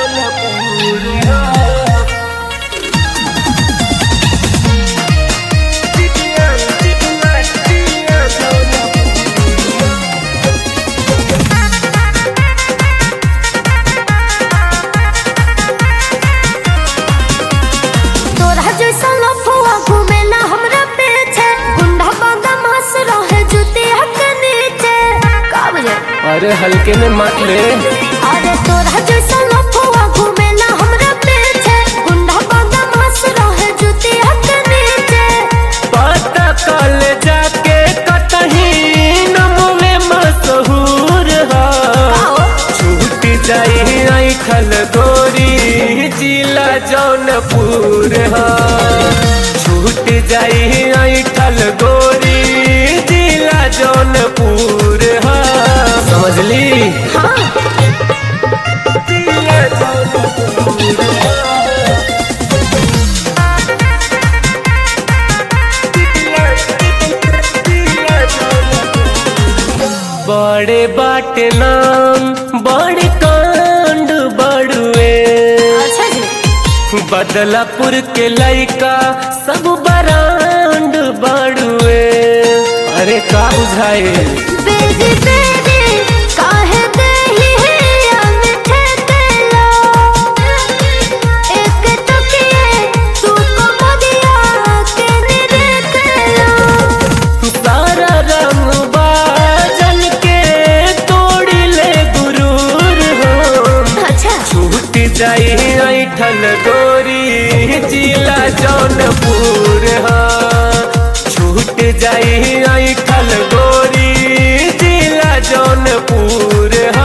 जौनपुर हा जितिया जितिया जितिया जौनपुर तोरा जैसा लफुआ घूमेला हमरा पीछे गुंडा बांधा मास रहे जुतिया के नीचे का बजे अरे हल्के में मत ले अरे तोरा जैसा लफुआ घूमेला हमरा पीछे गुंडा बांधा मास रहे जुतिया के नीचे पता कल जाके कतही नमवे मशहूर हा आओ छूट जाई ऐठल गोरी जिला जौनपुर हा छूट जाई ऐठल गोरी जिला जौनपुर हा समझली हाँ जिला जौनपुर हा। बड़े बाटे नाम बड़े कांड बड़ुए अच्छा जी बदलापुर के लइका सब बरांड बड़ुए अरे का बुझाए बेरी बेरी काहे देही है अनथे तेला एक टुकिए तू को मदिया के निरे तेला सारा रंग बाजन के तोड़ी ले गुरूर हो अच्छा छूट जाई ऐठल गोरी जिला जौनपुर हा छूट जाई ऐठल गोरी जिला जौनपुर हा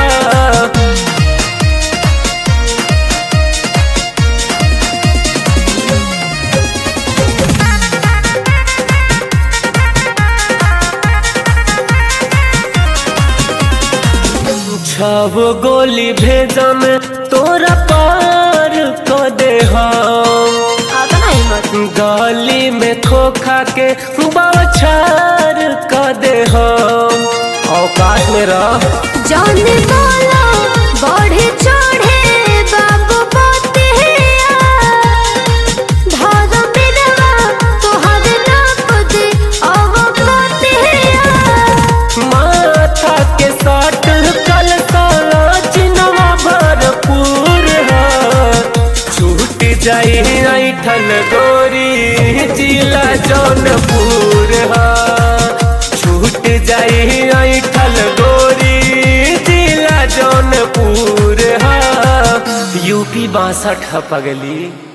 छब गोली भेजम तोरा पार क दे हम आता नहीं मत गली में खोखा के बौछार क दे हम औकात में रह जाने वाला बढ़े चढ़े बाबू पोतिया धागा मिलवा तोहर नाप दे अब पोतिया माथा के साट कल साला चिनवा भरपूर है छूट जाई ऐठल गोरी जिला जौनपुर है छूट जाई ऐठल गोरी जिला जौनपुर है यूपी बासठ पगली